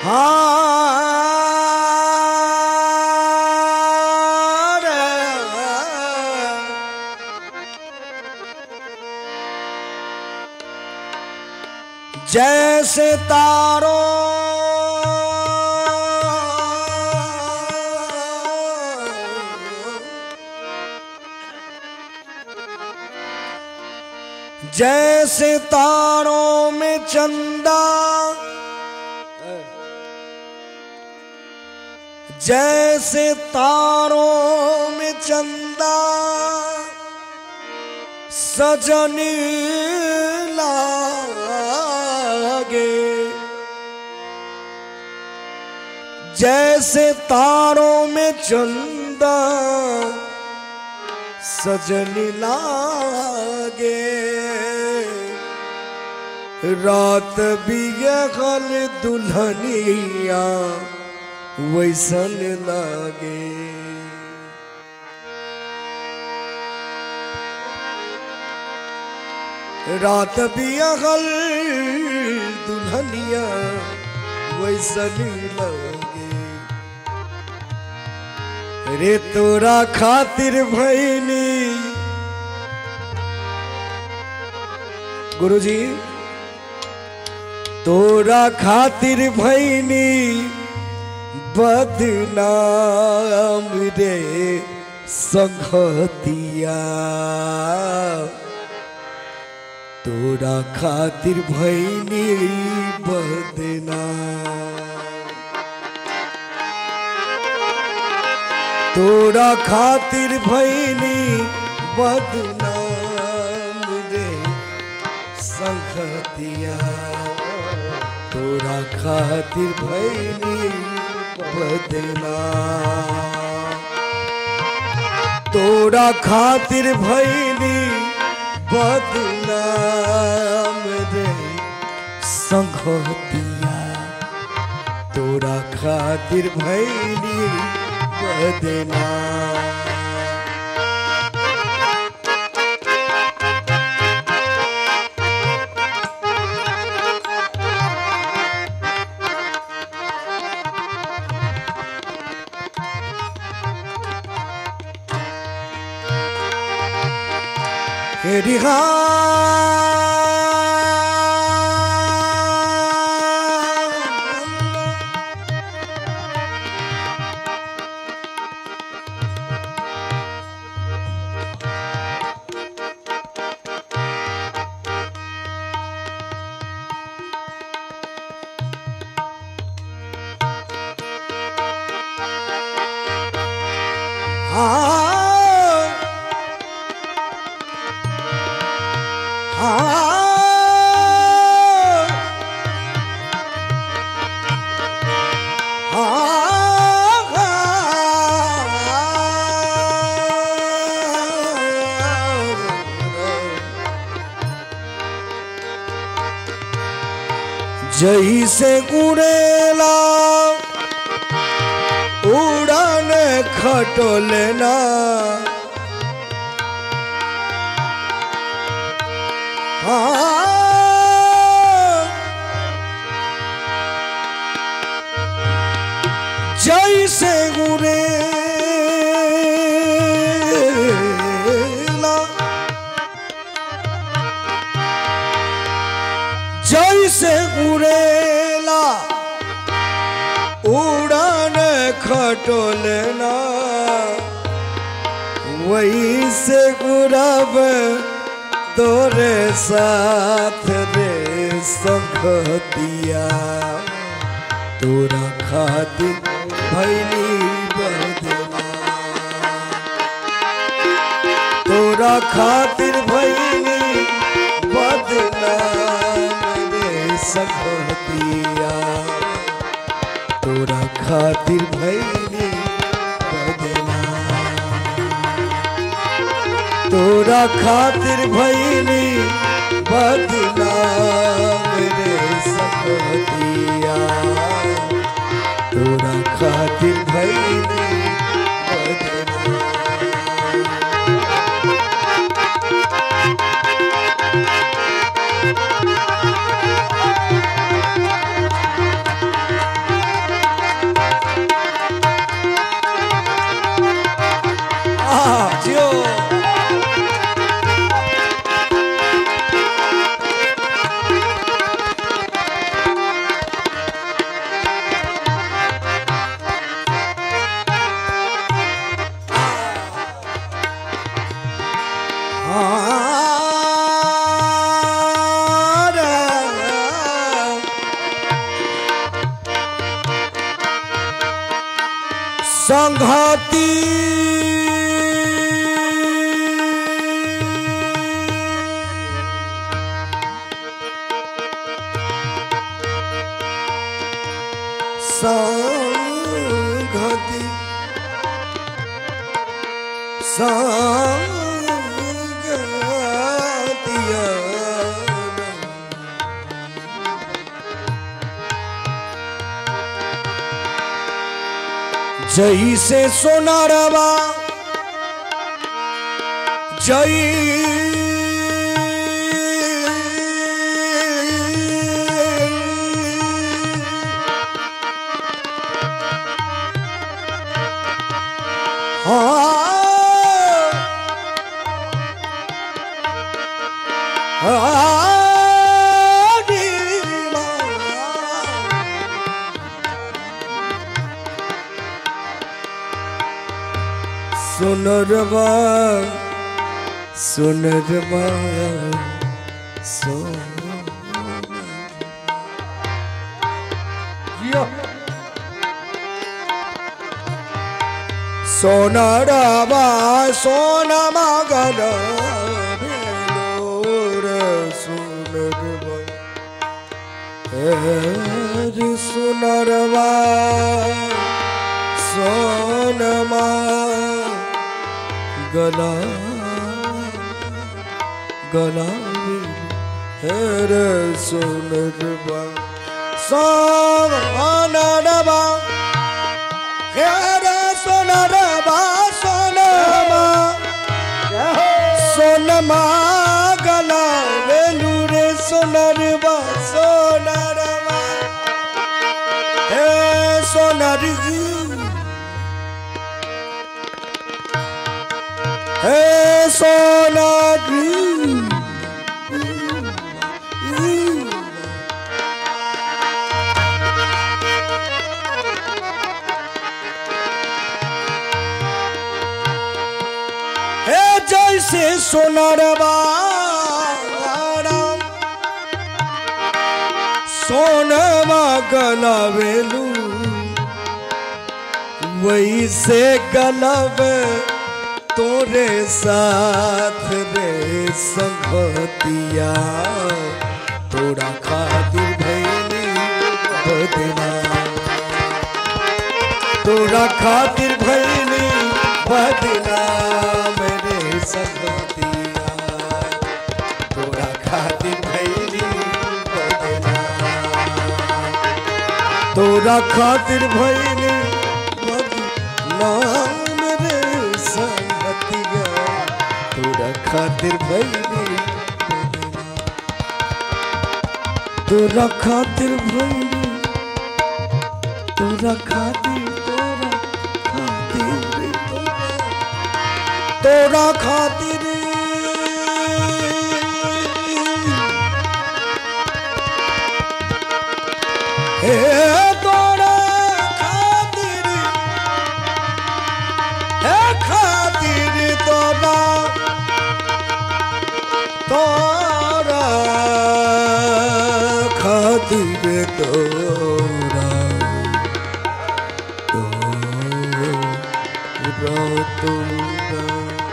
जैसे तारों जैसे तारों में चंदा जैसे तारों में चंदा सजनी लागे जैसे तारों में चंदा सजनी लागे रात भी गल दुल्हनिया वैसन लागे रात भी अगल दुल्हनिया वैसन लगे रे तोरा खातिर भैनी गुरुजी तोरा खातिर भैनी बदनाम रे संगतिया तोरा खातिर भैनी बदनाम तोरा खातिर भैनी बदनाम रे संगतिया तोरा खातिर भैनी बदनाम तोरा खातिर भैनी बदनाम रे संगतिया तोरा खातिर भैनी बदनाम जही से उड़ेला उड़ान खटोलेना हाँ जैसे उड़ेला जैसे उड़ेला उड़ान खटोलेना वही से उड़ब तोरे साथ रे संगतिया तोरा खातिर भैनी बदला तोरा खातिर भैनी बदला रे संगतिया तोरा खातिर भैनी बदला तोरा खातिर भैनी बदला रे संगतिया तोरा खातिर भैनी बदला संघाती संघाती संगतिया जई से सोनारवा जई हाँ सुनरवा सुनरवा सुन सोनरवा सोन मगन भेलोर सुनरवा हर सुनरवा सोनमा गला गला हेर सुनरवा सोनरवा हेर सुनरवा सोनमा सोनमा गला वेलुरे सोनरवा सोनरवा हे सोनर हे सोनर हे जैसे सोनरवा सोनमा गलावेलू वैसे गलब तोरे साथ रे संगतिया तोरा खातिर भैली बदना तोरा खातिर भैली बदना मेरे संगतिया तोरा खातिर भैली बदना तोरा खातिर भैली नाम रे संगतिया तोरा खातिर भैली तोरा खातिर भैली तोरा खातिर तोरा खातिर तोरा तोरा खातिर हे तोरा खातिर हे खातिर तोरा तोरा खातिर तोरा तोरा तोरा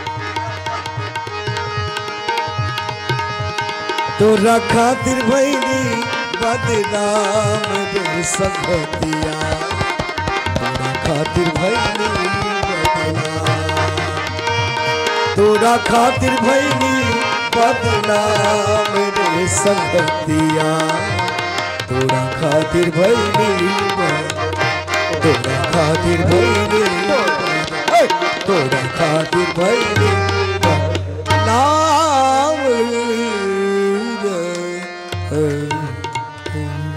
तोरा खातिर भैली बदनाम रे संगतिया तोरा खातिर भैली बदनाम तोरा खातिर भैली बदनाम रे संगतिया तोरा खातिर भैली ब- तोरा खातिर भैली हे! तोरा खातिर भैली नाम रे